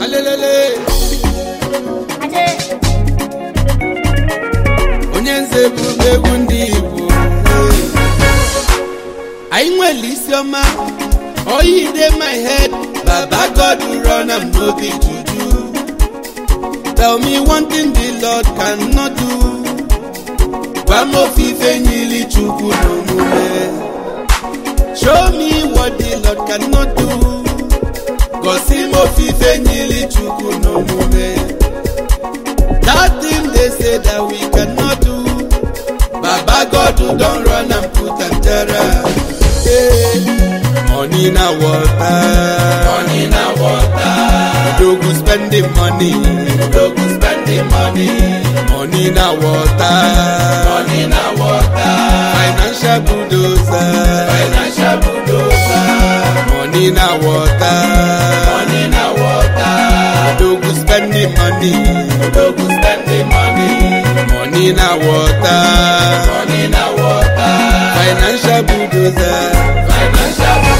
alelele onye nze bụ egwu ndị igbo anyị nwere isiọma oyi dey my head baba god run am no be juju tell me one thing the lord cannot do gwa m ofufe nyili chukwu n'omume show me what the lord cannot do gosi m ofufe nyili chukwu n'omume that thing they say that we cannot do baba god don run am put am jara. Yeah. money na water Money na water, dogu spending money dogu spending money. money na water Money na water, financial bulldozer financial bulldozer. money na water Money na water, dogu spending money dogu spending money. money na water Money na water, financial bulldozer financial bulldozer.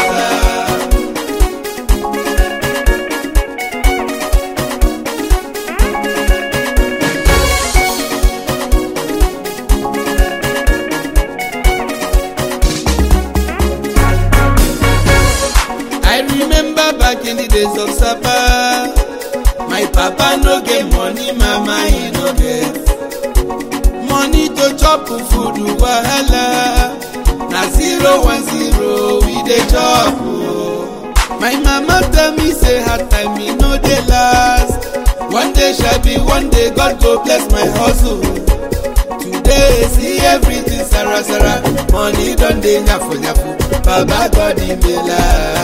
I remember back in the days of Sapa. My papa no get money, mama he no get. Money to chop food wahala. Na zero one zero we dey chop. oh. My mama tell me say hard time e no dey last. One day shall be one day, God go bless my hustle. Today see everything sara sara, money don dey nyafu nyafu, baba God e mela.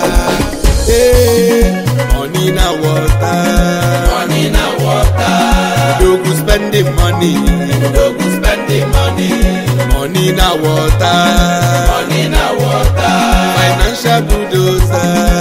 Hey, money na water, Money na water, dogu spending money. dogu spending money. Money na water, Money na water, financial bulldozer.